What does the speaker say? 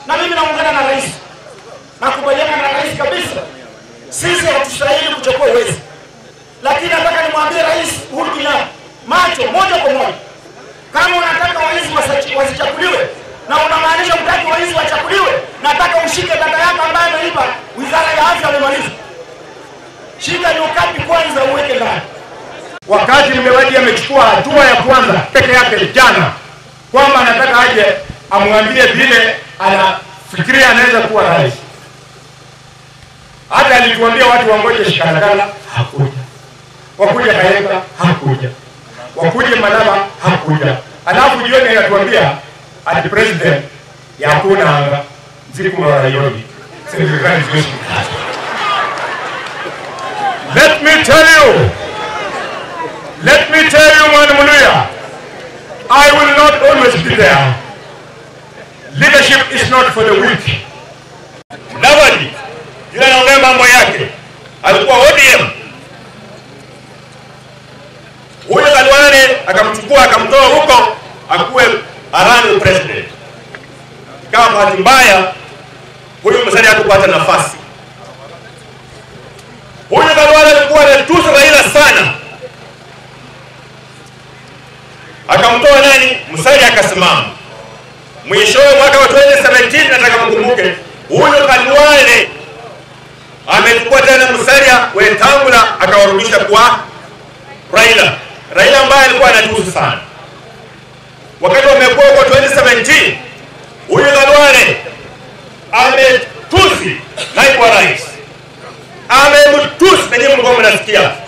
na mimi naungana na rais, nakubaliana na rais kabisa. Sisi hatustahili kuchukua uwezi, lakini nataka nimwambie Rais Uhuru Kenyatta macho moja kwa moja, kama unataka waizi wasi- wasichakuliwe na unamaanisha mtaki waizi wachakuliwe, nataka ushike dada yako ambaye ameiba wizara ya afya amemaliza. Shika nyukapi kwanza uweke ndani. wakati Mudavadi amechukua hatua ya kwanza peke yake jana kwamba anataka aje amwambie vile anafikiria anaweza kuwa rais. Hata alituambia watu wangoje Shikarakala, hakuja. Wakuja Kayenga, hakuja. Wakuje Malaba, hakuja. Alafu jioni anatuambia ati president yakuna anga nzikuma warayoni serikali ziwezi Let me tell you Let me tell you, Mwana Muluya, I will not always be there. Leadership is not for the weak. Mudavadi yule anaongea mambo yake, alikuwa ODM. Huyo Khalwale akamchukua akamtoa huko akuwe arani president. Kama bahati mbaya huyu Musalia hakupata nafasi. Huyu Khalwale alikuwa anatusa Raila sana, akamtoa nani? Musalia akasimama. Mwishowe mwaka wa 2017 nataka mkumbuke, huyo Khalwale amechukua tena Musalia Wetangula akawarudisha kwa Raila. Raila ambaye alikuwa anatusi sana wakati wamekuwa kwa 2017, huyu Khalwale ametusi naibu wa rais, amemtusi na nyinyi mlikuwa mnasikia